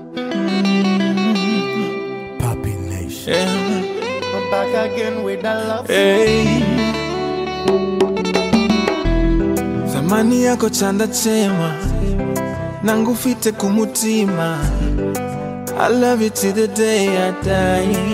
Papi Nation. Yeah. I'm back again with the love. Hey. Zamani yako chanda chema nangufite kumutima I love you till the day I die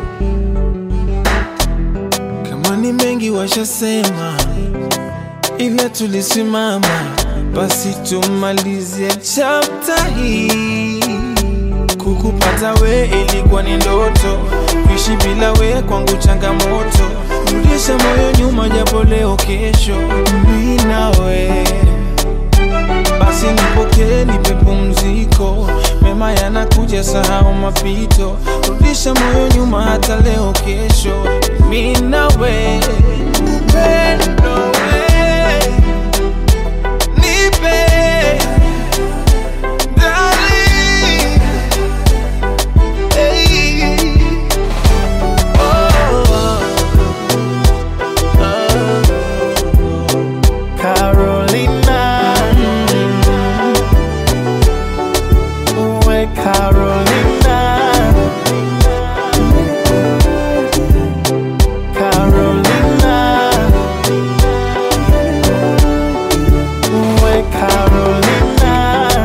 kama ni mengi washasema ila tulisimama basi tumalizie chapta hii Kukupata we ilikuwa ni ndoto, kuishi bila we kwangu changamoto. Rudisha moyo nyuma, japo leo kesho mi nawe. Basi nipokee, nipe pumziko, mema yanakuja, sahau mapito. Rudisha moyo nyuma, hata leo kesho mi nawe. Upendo we, nipe darling. Hey. Oh, oh, Carolina. We Carolina. Carolina. We Carolina.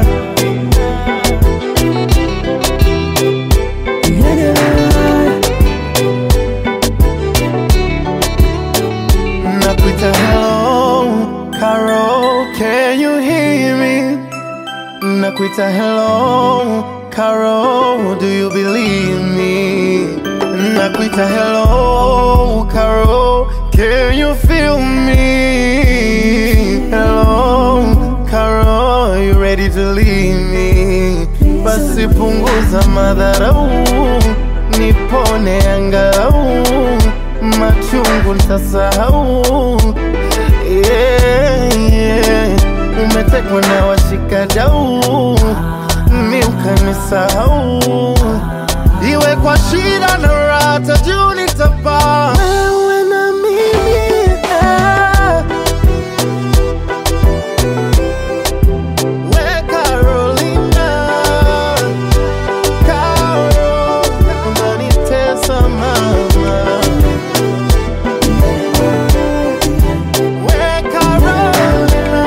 Nakuita hello, Carol, can you hear me? Nakuita hello, Carol, do you believe me? Nakuita hello, Carol, can you feel me? Hello, Carol, you ready to leave me? Basi punguza madharau, nipone angalau, machungu nitasahau. Yeah, yeah. Umetekwa na washikadau, mi ukanisahau, iwe kwa shida na raha, juu nitapaa wewe na mimi eh. We Carolina, Carol, unanitesa mama. We Carolina,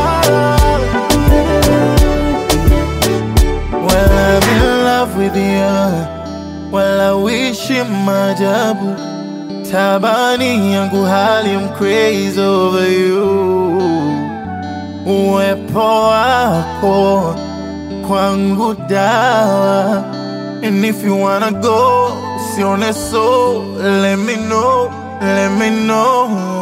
well I'm in love with you, well I wish you maajabu. Tabani yangu hali I'm crazy over you uwepo wako kwangu dawa and if you wanna go sione so let me know let me know